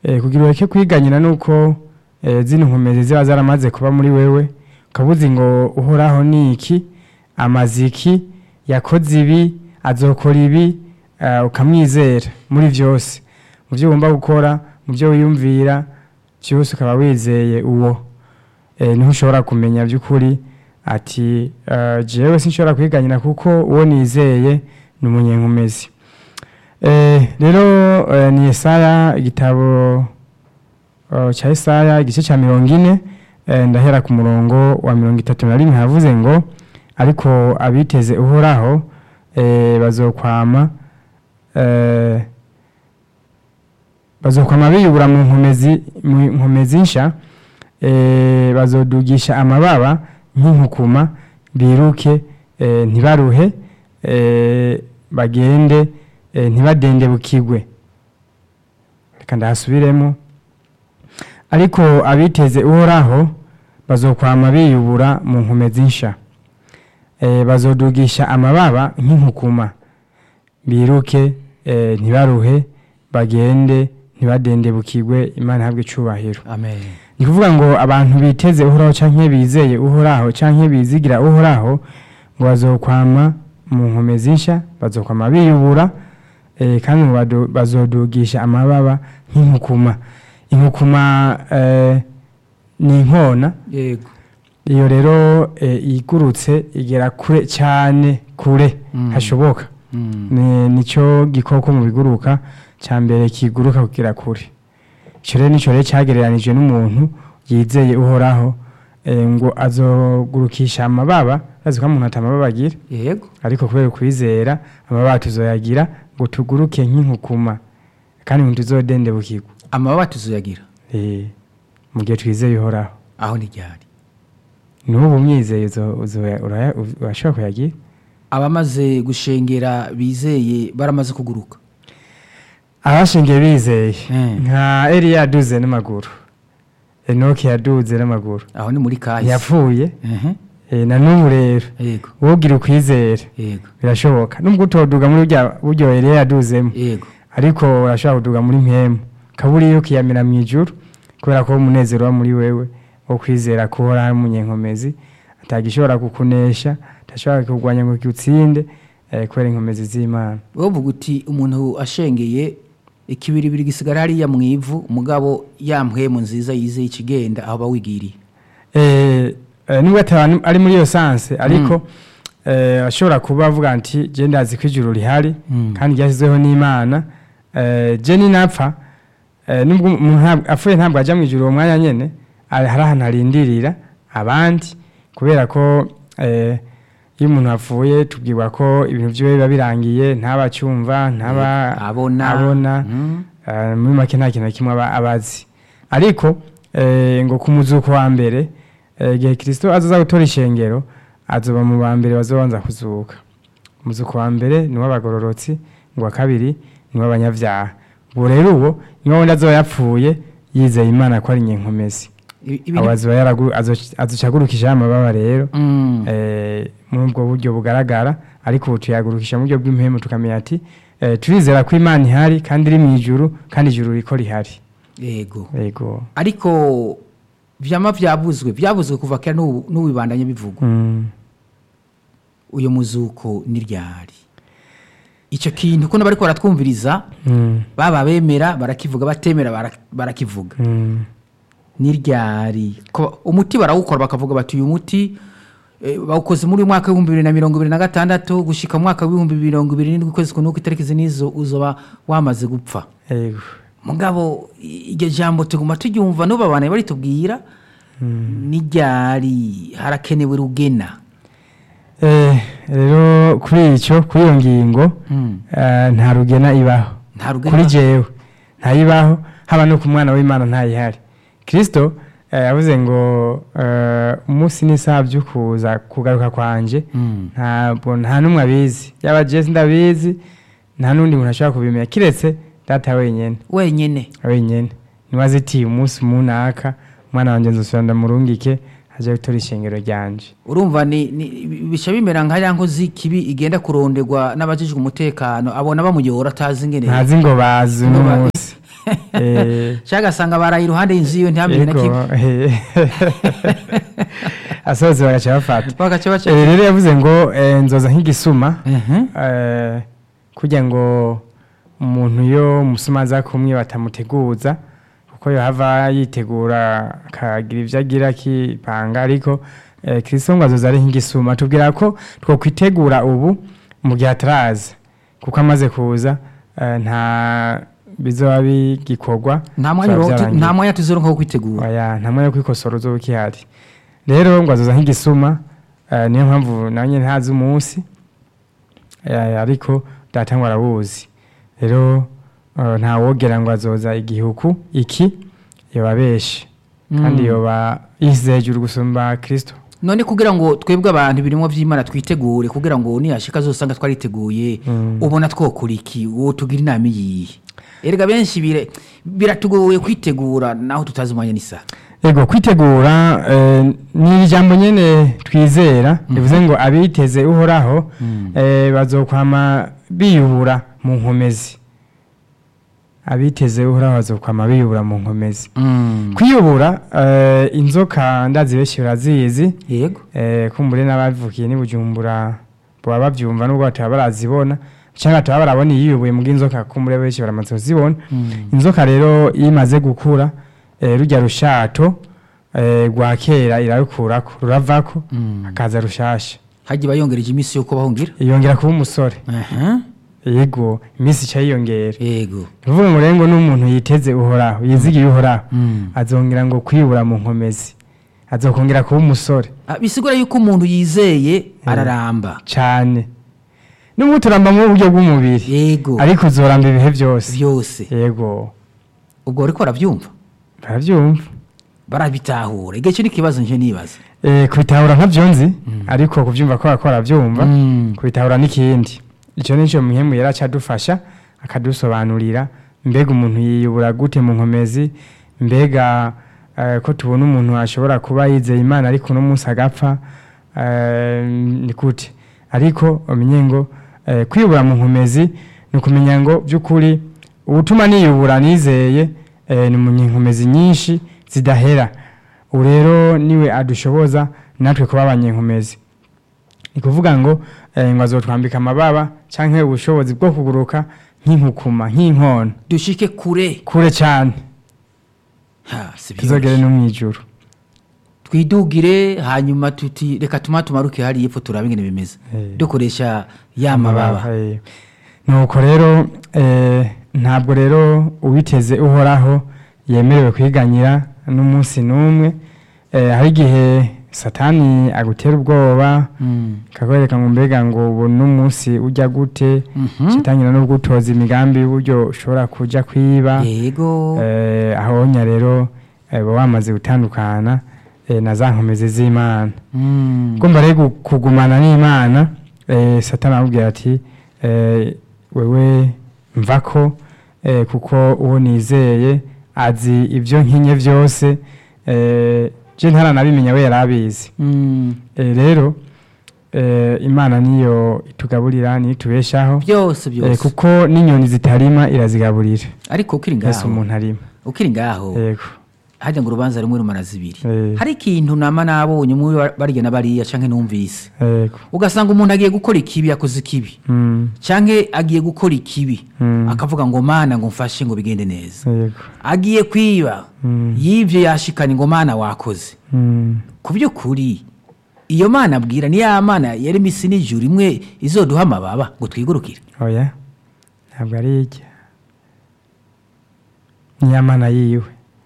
eh, kugira ureke kwiganyira nuko eh, zino nkomezi ziba zaramaze kuba muri wewe ukabuzi ngo uhoraho ni iki amaziki yakoze ibi azokora ibi eh, ukamwizera muri byose mu byo ugomba gukora mu byo wiyumvira byose ukaba wizeye uwo eh, niho ushobora kumenya by'ukuri ati eh, jewe sinshobora kwiganyira kuko uwo nizeye ni umunyenkomezi Eh, rero eh, ni Yesaya igitabo eh, cya Yesaya igice cya mirongo ine eh, ndahera ku murongo wa mirongo itatu na rimwe havuze ngo ariko abiteze uhoraho eh, bazokwama eh, bazokwama biyubura mu nkomezi mu nkomezi nsha eh, bazodugisha amababa nk'inkukuma biruke eh, ntibaruhe eh, bagende eh, ntibadende bukigwe reka ndahasubiremo ariko abiteze uhoraho bazokwama biyubura mu nkomezi nsha eh, bazodugisha amababa nk'inkukuma biruke eh, ntibaruhe bagende ntibadende bukigwe imana ihabwe icubahiro amen ni kuvuga ngo abantu biteze uhoraho canke bizeye uhoraho canke bizigira uhoraho ngo bazokwama mu nkomezi nsha bazokwama biyubura eh, kandi ngo bado- bazodugisha amababa nk'inkukuma inkukuma eh, ni inkona yego iyo rero eh, igurutse igera kure cyane kure Mm. hashoboka Mm. ni nicyo gikoko mu biguruka cya mbere kiguruka kugera kure icyo rero nicyo rero cyagereranijwe n'umuntu yizeye uhoraho eh, ngo azogurukisha amababa azi ko umuntu atamababa agira yego ariko kubera ukwizera amababa tuzoyagira ngo tuguruke nk'inkukuma kandi ngo tuzodende bukigwa amababa tuzoyagira Eh, mu gihe twizeye uhoraho aho ni ryari n'ubu umwizeye uzo- uzo- uraya- urashobora kuyagira abamaze gushengera bizeye baramaze kuguruka abashingiye bizeye Mm. nka eliya yaduze n'amaguru enoki yaduze n'amaguru aho ni muri kahise yapfuye Mhm. eh, na n'ubu rero yego wogira ukwizera yego birashoboka nubwo utoduga muri burya buryo eliya yaduzemo yego ariko urashobora kuduga muri mpemu kaburiya ukiyamira mu ijuru kubera ko umunezero uba muri wewe wo kwizera ko uhora ari umunyenkomezi atagishobora kukunesha atashobora kurwanya ngo kiutsinde eh, kubera inkomezi z'imana wowe uvuga uti umuntu ashengeye ikibiribiri gisigara hariya mu ivu umugabo yampwemu nziza yizeye ikigenda aho bawigiriye Eh, eh, nubwo ataba ari muri iyo sanse ariko eh, ashobora kuba avuga nti je ndazi ko ijuru rihari Mm. kandi ryashyizweho n'imana eh, je ninapfa eh, nubwo umuntu ntabwo- apfuye ntabwo ajya mu ijuru uwo mwanya nyene ari- hari ahantu arindirira abandi kubera ko eh, iyo umuntu apfuye tubwirwa ko ibintu vyiwe biba birangiye ntaba acyumva ntaba abona abona Mm. Eh, muri make nta kintu na kimwe aba abazi ariko eh, ngo ku muzuko wa mbere eh, igihe kirisito azoza gutora ishengero azoba mu ba mbere bazobanza kuzuka umuzuko wa mbere ni uw'abagororotsi ngo wa kabiri ni uw'abanyabyaha ubwo rero uwo niwo wundi azoba yapfuye yizeye imana ko ari nyenkomezi I- ibiri- abo azoba yaragu- azo- azocagurukishaho amababa rero Mm. eh, muri ubwo buryo bugaragara ariko ubu tuyagurukisha mu buryo bw'impemu tukamenya ati eh, turizera ko imana ihari kandi iri mu ijuru kandi ijuru riko rihari yego yego ariko vyama vyavuzwe vyavuzwe kuva kera n'ubu n'ubu bibandanye bivugwa Mm. uyo muzuko ni ryari icyo kintu ko bariko baratwumviriza Mm. baba bemera barakivuga batemera bara- barakivuga Mm. ni ryari Ko- umuti barawukora bakavuga bati uyu muti eh, bawukoze muri uyu mwaka w'ibihumbi bibiri na mirongo ibiri na gatandatu gushika mu mwaka w'ibihumbi mirongo ibiri n'indwi ukwezi kunuko itariki izi nizo uzoba wamaze gupfa yego mugabo i- iryo jambo tuguma turyumva n'ubu abantu baritubwira ni ryari harakenewe rugena Eh, rero kuri icyo kuri iyo ngingo Mm. eh, nta rugena ibaho nta rugena kuri jewe ntayibaho haba no ku mwana w'imana ntayihari kirisito eh, yavuze ngo eh, umunsi n'isaha byo kuza kugaruka kwanje Mm. ntabwo nta n'umwe abizi yaba jesi ndabizi nta n'undi muntu ashobora kubimenya kiretse data wenyine wenyine wenyine niwe azitiye umunsi munaka umwana wanjye nzosubira ndamurungike ajya gutora ishengero ryanje urumva ni, ni bica bimera nka ya nkozi kibi igenda kuronderwa n'abajijwe umutekano abona bamuyora atazi ingene ntazi ngo bazi uno Ngo ba- munsi Eh, cyangwa agasanga baraye iruhande y'inzu yiwe ntihamenye na yego, kimwe eh, asohotse bagaca bafata bagaca baca Eh, rero yavuze ngo eh, nzoza nk'igisuma Mhm. eh, kugira ngo umuntu yo musuma aza kumwe batamuteguza kuko yohava yitegura akagira ibyo agira akipanga ariko eh, kristo ngo azoza ari nk'igisuma tubwira ko twokwitegura ubu mu gihe ataraza kuko amaze kuza eh, nta bizoba bigikorwa nta mwanya bizoba uro- tu- vyarangiye. nta mwanya tuzoronka wo kwitegura oya nta mwanya wo kwikosora uzoba ukihari rero ngo azoza nk'igisuma eh, niyo mpamvu nawe nyine ntazi umunsi eh, ariko data ngo arawuzi rero eh, nta wogera ngo azoza igihuku iki yoba benshi kandi Mm. yoba yisize hejuru gusumba kristo none kugira ngo twebwe abantu ibirimo by'imana twitegure kugira ngo niyashika azosanga twariteguye Mm. ubona twokora iki uwo tugira inama iyihe erega benshi bire- biratugoye kwitegura naho tutazi umwanya n'isaha ego kwitegura eh, ni ijambo nyene twizera bivuze ngo abiteze uhoraho eh, bazokwama biyubura mu nkomezi abiteze uhoraho bazokwama biyubura mu nkomezi kwiyubura eh, inzoka ndazi benshi barazizi yego eh, kumbure n'abavukiye ni bujumbura baba bavyumva nubwo bataba barazibona cyangwa bataba barabona iyiyubuye mu bw'inzoka kumbure benshi baramaze kuzibona inzoka rero iyo imaze gukura eh, rujya rushato eh, rwa kera irarukurako ruravako hakaza rushasha hajya bayongereje iminsi yo kubaho ngira yongera kuba umusore Aha. yego iminsi ica yiyongera yego uvuga ngo rero ngo n'umuntu yiteze uhoraho yizigiye uhoraho Mm. azongera ngo kwibura mu nkomezi azokongera kuba umusore Ah, bisigura yuko umuntu yizeye araramba cyane n'ubu turamba mu buryo bw'umubiri yego ariko uzoramba ibihe byose byose yego ubwo ariko barabyumva barabyumva barabitahura igihe cyo n'ikibazo nje nibaza Eh, kubitahura nkabyo nzi ariko kubyumva ko bakora byumva Mm. kubitahura n'ikindi icyo ni cyo muhemu yari acadufasha akadusobanurira mbega umuntu yiyubura gute mu nkomezi mbega eh, ko tubona umuntu ashobora kuba yizeye imana ariko uno munsi agapfa eh, ni gute ariko umenye ngo eh, kwiyubura mu nkomezi ni ukumenya ngo by'ukuri ubutuma niyubura nizeye eh, ni mu nkomezi nyinshi zidahera ubu rero niwe adushoboza natwe kuba abanyenkomezi ni kuvuga ngo eh, ngo azotwambika amababa cyangwa ubushobozi bwo kuguruka nk'inkukuma nk'inkona dushike kure kure cyane ha si tuzogere byoroshye no mu ijuru twidugire hanyuma tuti reka tuma tumaruke hariya epfo turabe ingene bimeze Eh. dukoresha ya mababa eh. nuko rero eh, ntabwo rero uwiteze uhoraho yemerewe kwiganyira n'umunsi n'umwe eh, hari igihe satani agutera ubwoba Mm. kakwereka ngo mbega ngo ubu n'umunsi ujya gute Mhm. kitangira no gutoza imigambi y'uburyo ushobora kuja kwiba yego eh, ahonya rero eh, uba wamaze gutandukana eh, na za nkomezi z'imana Mm. kumva rero gu- kugumana n'imana eh, satani aramubwira ati eh, wewe mvako eh, kuko uwo nizeye azi ibyo nkinye byose eh, je ntaranabimenya we yari abizi Mm. Eh, rero eh, imana niyo itugaburira niyo itubeshaho byose eh, byose kuko n'inyoni zitarima irazigaburira ariko ukiri mbese ngaho umuntu arima ukiri ngaho yego hajya ngo urubanza rumwe rumara zibiri Eh. hari ikintu nama nabonye umwe wa- barya na bariya canke numvise yego ugasanga umuntu agiye gukora ikibi yakoze ikibi Mm, canke agiye gukora ikibi Mm. akavuga ngo mana ngo mfashe ngo bigende neza yego agiye kwiba Mm. yivyo yashikanye ngo mana wakoze Mm, ku by'ukuri iyo mana abwira ni ya mana yari misi n'ijuru imwe izoduha amababa ngo twigurukire oya ntabwo ari ijya niyo mana yiwe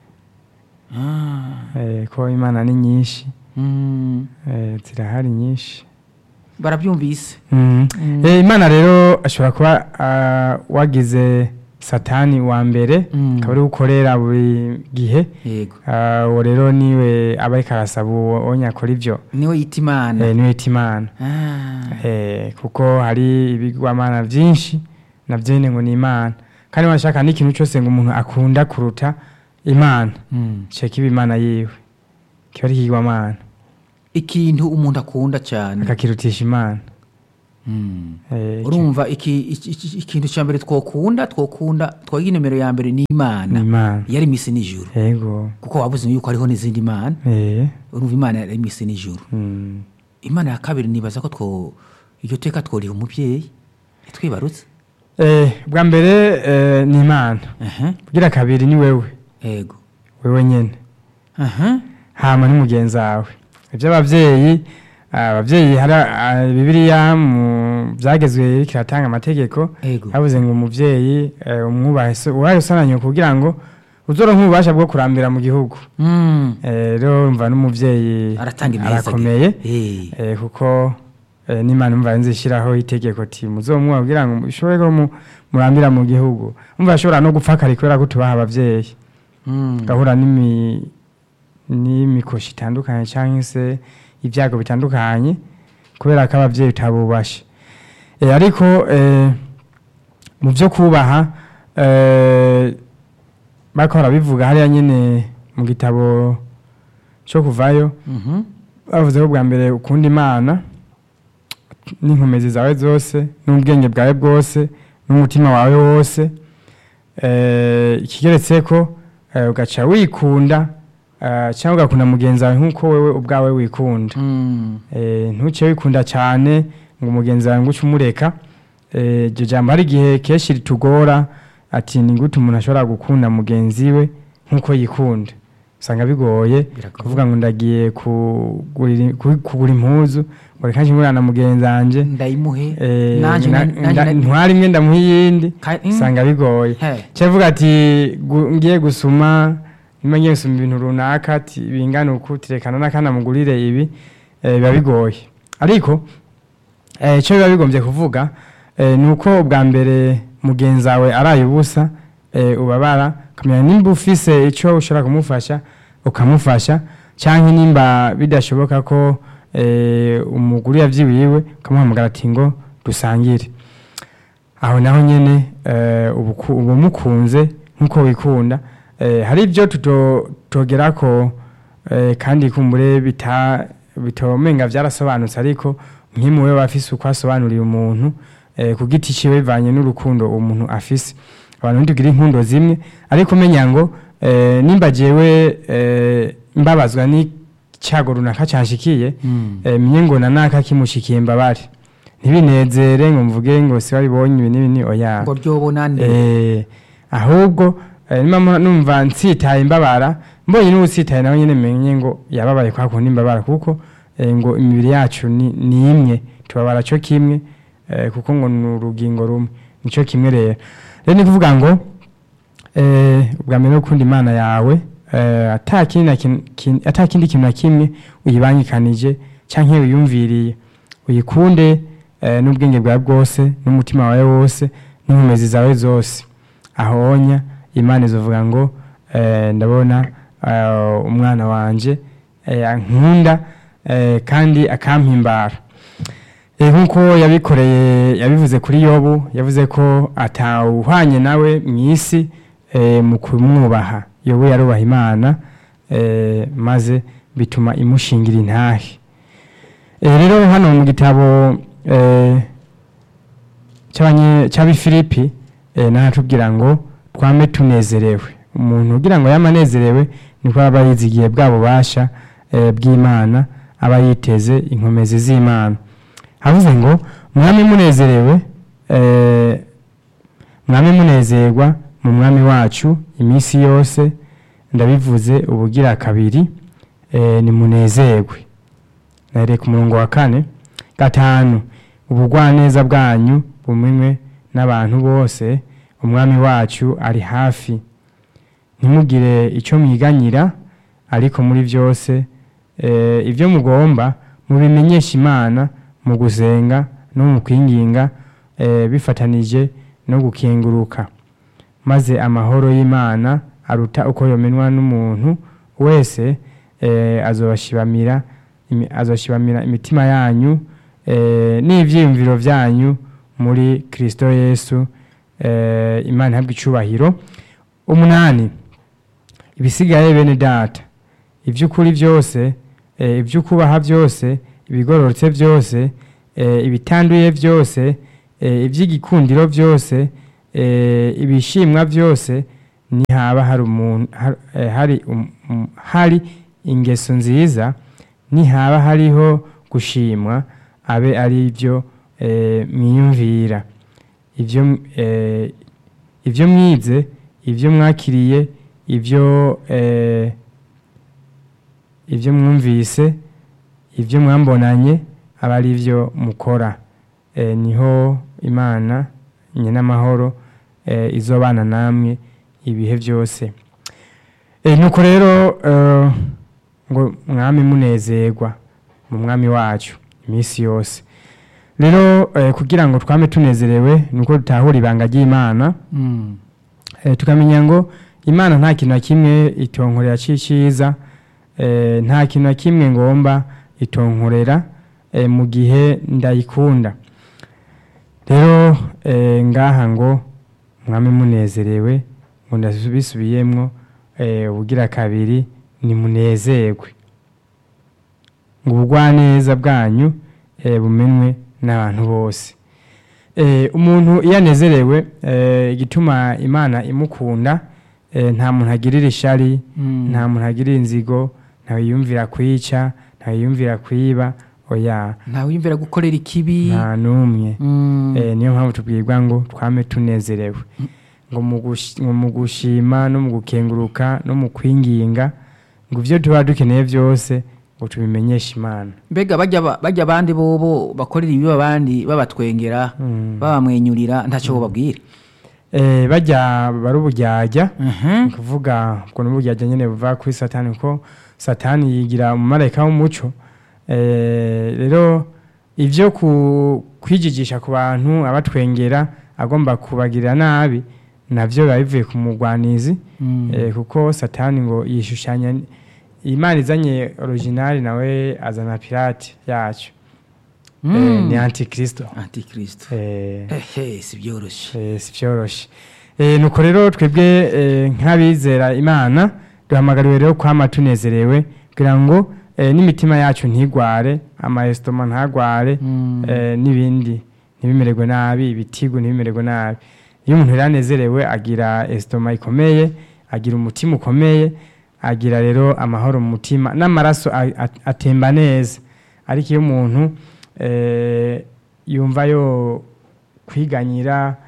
Eh, ko imana ni nyinshi Mm, eh, zirahari nyinshi barabyumvise Mm. Eh, imana rero ashobora kuba ah, wagize satani wa mbere Mm. akaba ari gukorera buri gihe yego Ah, uwo rero niwe aba ariko arasaba uwo uwo nyakora ibyo niwe yita imana eh, niwe yita imana Ah, Eh, kuko hari ibigwamana byinshi nabyo nyine ngo ni imana kandi washaka n'ikintu cyose ngo umuntu akunda kuruta imana mm. cyo kiba imana yiwe kiba ari ikigwamana ikintu umuntu akunda cyane akakirutisha imana Eh, urumva iki- iki- iki- ikintu cya mbere twokunda twokunda twagira nimero ya mbere ni imana ni imana yari imisi n'ijuru yego kuko wabuze yuko hariho n'izindi mana eh urumva imana yari imisi n'ijuru mm. imana ya kabiri nibaza ko two iryo teka tworiha umubyeyi twibarutse eh bwa mbere eh, ni imana aha kugira kabiri ni wewe yego wewe nyene aha hama n'umugenzi wawe iby'ababyeyi ababyeyi hari ah, bibiliya mu byagezwe kiratanga amategeko yego habuze ngo umubyeyi eh, umwubahe so uwaye usananye kugira ngo uzoronke ububasha bwo kurambira mu gihugu Mm. Eh, rero umva n'umubyeyi aratanga imeza arakomeye Eh. eh, kuko eh, n'imana umva nzishyiraho itegeko ti muzomwubahe kugira ngo ishobore ko mu- murambira mu gihugu umva ashobora no gupfa kare kubera ko tubaha ababyeyi Mm. gahura n'imi n'imikoshi itandukanye cyangwa se ibyago bitandukanye kubera ko ababyeyi utabubashe e, ariko e, mu byo kubaha e, bariko barabivuga hariya nyine mu gitabo cyo kuvayo Mhm. bavuze ko bwa mbere ukunda imana n'inkomezi zawe zose n'ubwenge bwawe bwose n'umutima wawe wose Eh, ikigeretse ko eh, ugaca wikunda eh, cyangwa ugakunda mugenzi wawe nk'uko wewe ubwawe wikunda Mm. Eh, ntuce wikunda cyane ngo umugenzi wawe ngo uce umureka Eh, iryo jambo hari igihe kenshi ritugora ati ni gute umuntu ashobora gukunda mugenzi we nk'uko yikunda usanga bigoye Biragoye. kuvuga ngo ndagiye kugura ku- kugura impuzu ngo reka nshingurana na mugenzi wanjye ndayimuhe Eh, nanje na- na- nanje nda- na- ntwara imwe ndamuha iyindi Ka- mm. usanga bigoye He. cyavuga ati gu- ngiye gusuma nimba ngiye gusuma ibintu runaka ati bingana uku tirekana n'akana mugurire ibi eh, biba bigoye ariko eh, icyo biba bigombye kuvuga eh, ni uko bwa mbere mugenzi wawe araye ubusa eh, ubabara ukamenya nimba ufise icyo ushobora kumufasha ukamufasha cyangwa nimba bidashoboka ko eh, umuguri yabyiwiwe ukamuhamagara ati ngo dusangire aho naho nyine eh, uba uku- uba umukunze nk'uko wikunda Eh, hari ibyo tutogera ko eh, kandi kumbure bita bitomenga byarasobanutse ariko nk'imuwe bafise uko asobanuriye umuntu eh, ku giti ciwe bivanye n'urukundo umuntu afise abantu ntitugira inkundo zimwe ariko umenya ngo eh, nimba jewe eh, mbabazwa n'icyago runaka canshikiye Mm. eh, menye ngo na naka kimushikiye mbabare ntibinezere ngo mvuge ngo si wabibonye ibi n'ibi ni oya ngo ryobona nde eh, ahubwo eh, nimba mu- numva nsitaye imbabara mbonye n'uwusitaye nawe nyine menye ngo yababaye kwa kundi imbabara kuko eh, ngo imibiri yacu ni, ni imwe tubabara cyo kimwe eh, kuko ngo ni urugingo rumwe nico kimwe rero rero ni kuvuga ngo eh, ubwa mbere no gukunda imana yawe eh, ata kindi na kin- kin- ata kindi kintu na kimwe uyibangikanije canke uyumviriye uyikunde eh, n'ubwenge bwawe bwose n'umutima wawe wose n'inkomezi zawe zose ahonya imana izovuga ngo eh, ndabona eh, umwana wanje eh, ankunda eh, kandi akampimbara Eh, nk'uko yabikoreye yabivuze kuri yobu yavuze ko atawuhwanye nawe mu isi eh, mu kumwubaha yobu yarubaha imana eh, maze bituma imushingira intahe Eh, rero hano mu gitabo eh, cy'abanye- cy'abifilipi eh, nahatubwira ngo twame tunezerewe umuntu ugira ngo yama anezerewe niko aba yizigiye bwa bubasha eh, bw'imana aba yiteze inkomezi z'imana havuze ngo mwami munezerewe eh, mwami munezerwa mu mwami wacu iminsi yose ndabivuze ubugira kabiri eh, nimunezerwe nahereye ku murongo wa kane gatanu ubugwaneza bwanyu bumenywe n'abantu bose umwami wacu ari hafi ntimugire icyo mwiganyira ariko muri byose eh, ibyo mugomba mubimenyesha imana mu gusenga no mu kwinginga eh, bifatanije no gukenguruka maze amahoro y'imana aruta uko yomenwa n'umuntu wese eh, azobashibamira imi- azoshibamira imitima yanyu eh, n'ivyiyumviro vyanyu muri kristo yesu eh, imana ihabwa icubahiro umunani ibisigaye bene data iby'ukuri byose eh, iby'ukubaha byose ibigororotse byose eh, ibitanduye byose eh, iby'igikundiro byose eh, ibishimwa byose nihaba hari umuntu har- eh, hari um- um- hari ingeso nziza nihaba hariho gushimwa abe ari byo eh, mwiyumvira ibyo eh, ibyo mwize ibyo mwakiriye ibyo eh, ibyo mwumvise ibyo mwambonanye aba ari byo mukora Eh, niho imana nyenamahoro eh, izobana namwe ibihe byose Eh, nuko rero eh, ngo mwami munezerwa mu mwami wacu iminsi yose rero eh, kugira ngo twame tunezerewe nuko dutahura ibanga ry'imana Mm. eh, tukamenya ngo imana nta kintu na kimwe itonkorera ciciza eh, nta kintu na kimwe ngomba itonkorera eh, mu gihe ndayikunda rero eh, ngaha ngo mwami munezerewe ngo ndabisubiyemwo eh, ubugira kabiri nimunezerwe ngo ubugwaneza bwanyu eh, bumenwe n'abantu bose Eh, umuntu iyo anezerewe eh, igituma imana imukunda eh, nta muntu agirira ishari Mm. nta muntu agirira inzigo ntawe yiyumvira kwica ntawe yiyumvira kwiba oya ntawe wiyumvira gukorera ikibi nta n'umwe Mm. Eh, niyo mpamvu tubwirwa ngo twame tunezerewe ngo mu gush- ngo mu gushima no mu gukenguruka no mu kwinginga ngo ibyo tuba dukeneye byose ngo tubimenyeshe imana mbega bajya ba- bajya abandi bobo bakorera ibibi abandi babatwengera Mm. babamwenyurira ntacyo bababwira Eh, bajya bari uburyarya Mhm. ni ukuvuga ubwo ni uburyarya nyine buva kuri satani kuko satani yigira umumarayika w'umuco Eh, rero ibyo ku- kwijijisha ku bantu abatwengera agomba kubagirira nabi nabyo biba bivuye ku mugwanizi Mm. Eh, kuko satani ngo yishushanya imana izanye originali nawe azana pirate yacu Eh, Mm. ni antikristo antikristo Eh, ehe si byoroshye Eh, si byoroshye Eh, nuko rero twebwe eh, nk'abizera imana duhamagariwe rero kwama tunezerewe kugira ngo eh, n'imitima yacu ntigware amayesitoma ntagware Mm. eh, n'ibindi ntibimererwe nabi ibitigu ntibimererwe nabi iyo umuntu rero anezerewe agira esitoma ikomeye agira umutima ukomeye agira rero amahoro mu mutima n'amaraso a- a- atemba neza ariko iyo umuntu eh, yumva yo kwiganyira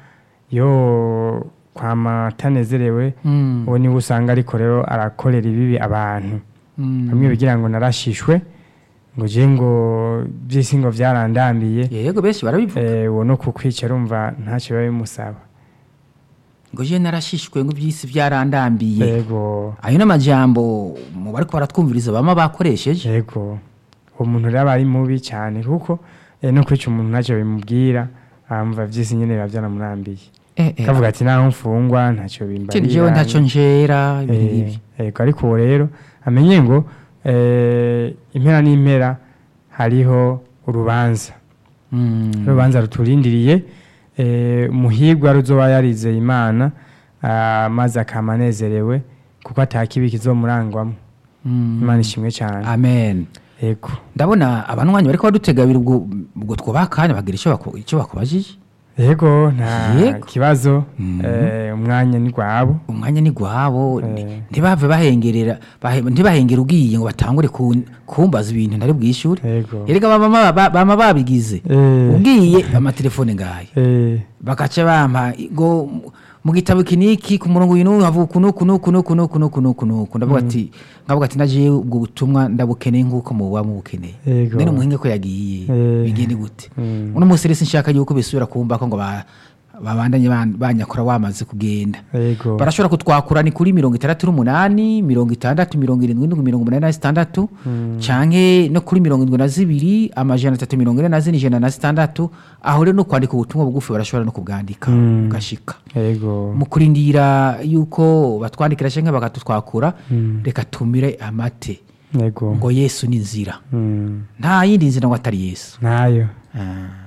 yo kwama atanezerewe Mm. uwo niwe usanga ariko rero arakorera ibibi abantu Mm. bamwe bigira ngo narashishwe ngo je ngo by'isi ngo byarandambiye yego benshi barabivuga eh, uwo no kukwica arumva ntacyo biba bimusaba ngo je narashishwe ngo iby'isi byarandambiye yego ayo ni amajambo mu bariko baratwumviriza bama bakoresheje yego uwo muntu rero aba ari mubi cyane kuko eh, no kwica umuntu ntacyo bimubwira amva by'isi nyine biba byaramurambiye Eh, eh, kavuga ati naho mfungwa ntacyo ikindi bimbarira jewe ntacyo njera ibintu Eh, bibi yego ariko uwo rero amenye ngo eh, impera n'impera hariho urubanza Mm. urubanza ruturindiriye eh, umuhigwa ruzoba yarizeye imana ah, maze akama anezerewe kuko atakibi kizomurangwamo Mm. imana ishimwe cyane amen yego ndabona abanwanyi bariko badutegabira ubwo ubwo twubaha akanya bagira icyo baku- icyo bakubajije yego nta Yego. kibazo Mhm. eh, umwanya ni gwabo umwanya ni gwabo ni- Eh. ntibave bahengerera bahe- ntibahengera ugiye ngo batangure kun- kumbaza ibintu ntari bwishure yego erega bama ba- bama babigize Eh, ugiye amatelefone ngayo eh, bagaca bampa ngo mu gitabo kiniki ku murongo uyu n'uyu havuga uku n'uku n'uku n'uku n'uku n'uku n'uku n'uku ndavuga ati ngavuga ati naje ubwo butumwa ndabukeneye nk'uko mububa mubukeneye Yego. none umuhinga ko yagiye Eh. bigende gute Mm. uno munsi rero sinshaka yuko bisubira kumva ko ngo ba- babandanye ban- banyakora wamaze kugenda yego barashobora kutwakura ni kuri mirongo itandatu n'umunani mirongo itandatu mirongo irindwi n'indwi mirongo umunani na zitandatu canke no kuri mirongo indwi na zibiri amajana atatu mirongo ine na zine ijana na zitandatu aho rero no kwandika ubutumwa bugufi barashobora no kubwandika Mm. bugashika yego mu kurindira yuko batwandikira canke bakatutwakura Mm. reka tumire amate yego ngo yesu ni inzira Mm. nta yindi nzira ngo atari yesu ntayo Ah.